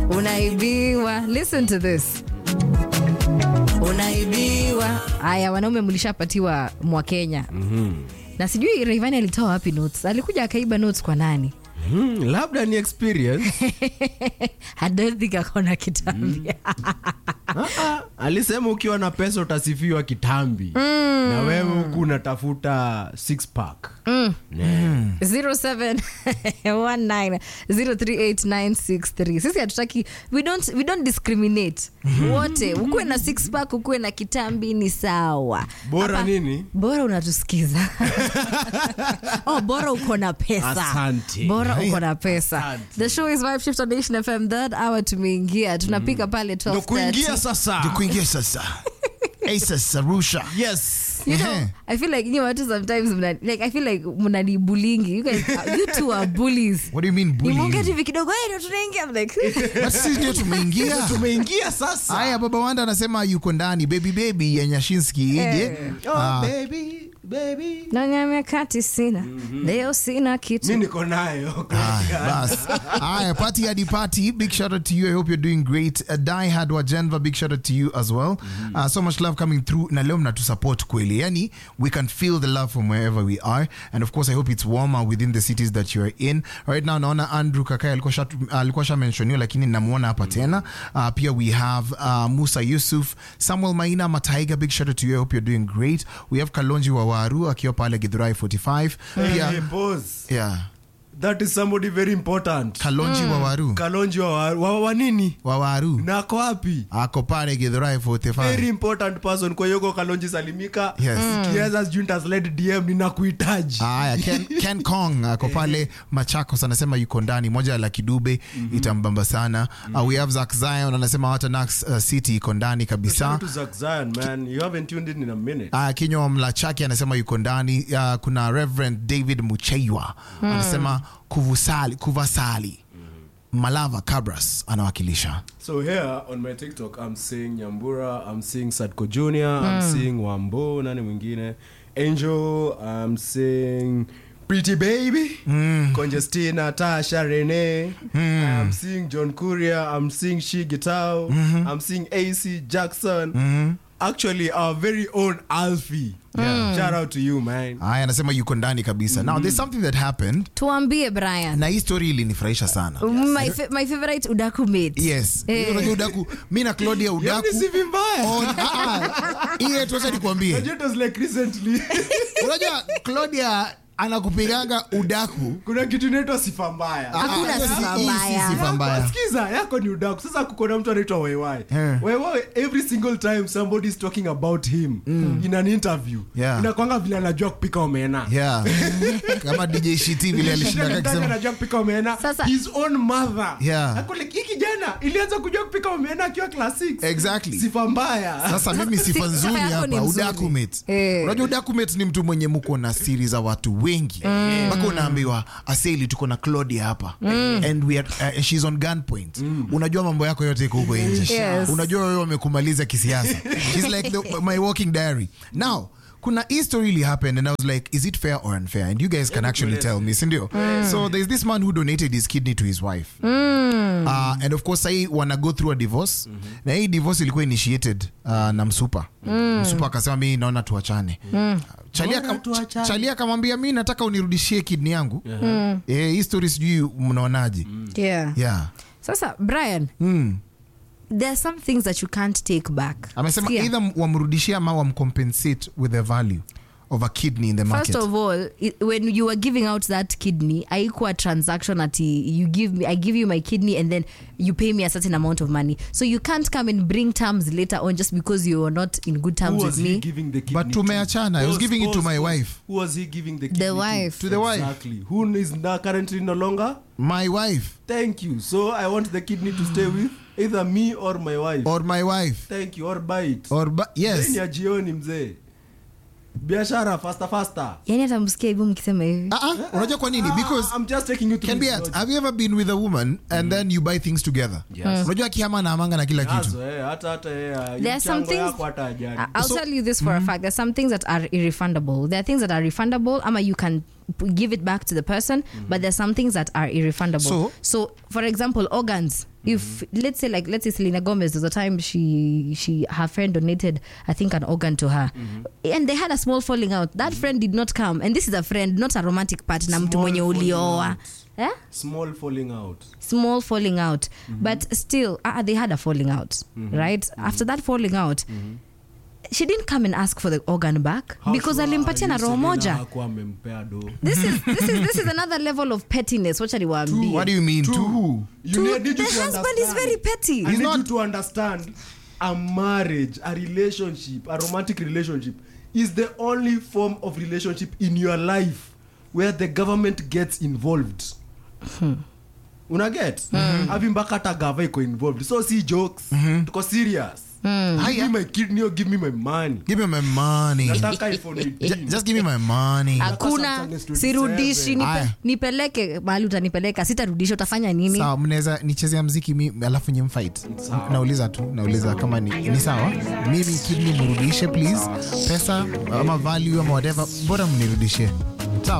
unaibiwa listen to this unaibiwa haya wanaume mlishapatiwa mwa kenya mm-hmm. na sijui Rayvanny alitoa wapi notes alikuja akaiba notes kwa nani Hmm, labda ni experience I don't think akona kitambi Ah, ah, alisema ukiwa na pesa utasifiwa kitambi na wewe huku unatafuta six pack Ne. 0719038963 sisi hatutaki we don't, we don't discriminate wote ukuwe na six pack ukuwe na kitambi ni sawa bora Hapa- nini bora unatusikiza oh, bora uko na pesa Asante. bora uko na pesa Asante. the show is vibe shift on nation fm third hour tumeingia tunapika pale ndo kuingia 12:30. sasa Ndio kuingia sasa Hey, sasa rusha yes You know, Ehe. I feel like you watu sometimes mna, like I feel like mnanibulingi you guys you two are bullies what do you mean bullying? nimeongea tu hivi kidogo "Hey, ndo tunaingia I'm like But sisi ndio tumeingia tumeingia sasa haya baba wanda anasema yuko ndani baby baby ya nyashinski ije oh, Ah, baby, baby. na miaka tisina leo sina mi kitu niko nayo Haya, bas haya party hadi party big shout out to you i hope you're doing great uh, die hard wa Genva big shout out to you as well uh, so much love coming through na leo mnatu support kweli yani we can feel the love from wherever we are and of course i hope it's warmer within the cities that you are in right now naona andrew kakai alikuwa sha- alikuwa sha mentionio lakini namuona hapa tena uh, pia we have uh, musa yusuf samuel maina mataiga big shout out to you i hope you're doing great we have kalonji wa waru akiwa pale githurai 45 pia Hey, pause. yeah that is somebody very important kalonji wa waru kalonji wa, wa, wa, wa nini wa waru nako wapi ako pale githurai very 45 important person kwa hiyo kalonji salimika Yes. kiweza sijui nitaslide dm ninakuhitaji haya ken, ken kong ako pale machakos anasema yuko ndani moja la kidube itambamba sana uh, we have zak zion anasema hata nax uh, city iko ndani kabisa Shout out to Zack Zion, man. You haven't tuned in in a minute. Uh, kinywa wa mlachaki anasema yuko ndani uh, kuna reverend david mucheiwa anasema kuvusali kuvasali malava cabras anawakilisha So here on my TikTok, I'm seeing Nyambura, I'm seeing Sadko Jr., I'm seeing Wambo, nani mwingine, Angel, I'm seeing Pretty Baby, Congestina, Tasha, Rene, I'm seeing John Courier, I'm seeing She Gitao, I'm seeing AC Jackson. Actually, our very own Alfie. Shout out to you, man. haya anasema yuko ndani kabisa now there's something that happened tuambie brian na hii story ilinifurahisha sana my, fa- my favorite udaku mate yes Eh. unajua udaku mi na claudia udaku Yaani si vibaya. on- ah, ah. ile tuacha nikwambie Najua it was like recently. unajua claudia anakupiganga udaku kuna kitu inaitwa sifa mbaya Hakuna Ah, ah, sifa hii si mbaya. sifa mbaya skiza yako ni udaku sasa kukona mtu anaitwa waiwai Eh. waiwai every single time somebody is talking about him in an interview Yeah. inakwanga vile anajua kupika omena yeah kama dj shiti vile alishindaga Shida ni akisema anajua kupika omena Sasa- his own mother Yeah. Ako like, hii kijana ilianza kujua kupika omena akiwa class 6 Exactly. sifa mbaya sasa mimi sifa Sifa nzuri yako ni hapa nzuri. udakumate Eh. unajua udakumate ni mtu mwenye mko na siri za watu wengi mpaka unaambiwa aseli tuko na claudia hapa and we are, uh, she's on gunpoint unajua mambo yako yote iko huko nje Yes. unajua wewe wamekumaliza kisiasa she's like the, my walking diary now kuna hii story really happened and i was like is it fair or unfair and you guys can actually tell me sindio so there's this man who donated his kidney to his wife uh, and of course sahii wana go through a divorce na hii divorce ilikuwa initiated uh, na msupa msupa akasema mi naona tuachane Chalia Mbona kam- tuachane? Chalia akamwambia mi nataka unirudishie kidney yangu eh, hii story sijui mnaonaje yeah. yeah sasa brian mm. there are some things that you can't take back amesema Sikia. either wamrudishie ama wamcompensate with the value of a kidney in the market first of all i- when you were giving out that kidney aikuwa transaction ati you give me i give you my kidney and then you pay me a certain amount of money so you can't come and bring terms later on just because you are not in good Who terms was with he me giving the kidney But to? tumeachana. I was Pause, giving it to pause, my pause. wife. Who was he giving the kidney wife. To the wife. Exactly. Who is now currently no longer? my wife Thank you. So I want the kidney to stay with either me or my wife. or my wife Thank you. Or buy it. or ba- yes Then ya jioni mzee. Biashara faster faster. yani hata msikia hivyo mkisema hivi Ah, ah, unajua kwa nini because I'm just taking you to can be at, have you ever been with a woman and then you buy things together Yes. unajua akihama na amanga na kila kitu Nazo, eh, hata hata eh, There are some mchango things- yako hata ajali. I- I'll tell you this for a fact. There's some things that are irrefundable. There are things that are refundable, ama you can p- give it back to the person, but there's some things that are irrefundable. So- so for example, organs. if let's say like let's say selena gomez there's a time she she her friend donated i think an organ to her and they had a small falling out that friend did not come and this is a friend not a romantic partner mtu Small mwenye falling ulioa out. eh? small falling out small falling out but still uh, they had a falling out right after that falling out she didn't come and ask for the organ back How because sure alimpatia are na you roho Selena moja hakuwa amempea do this is, this, is, this is another level of pettiness wacha niwaambie what do you mean Two. two You Two- need- need the you to husband is understand. very petty. I He's need not- you to understand a marriage, a relationship, a romantic relationship is the only form of relationship in your life where the government gets involved. unaget avi mpaka hata gava iko involved so si jokes tuko serious give Haya. me my kidney or give me my money give me my money nataka iphone Ju- 18 just give me my money hakuna Samsung S27. sirudishi nipe, Aya. nipeleke mahali utanipeleka sitarudisha utafanya nini sawa mnaweza nichezea mziki mi, alafu nye mfight nauliza tu nauliza kama ni, ni sawa mimi kidney mrudishe please pesa ama value ama whatever bora mnirudishie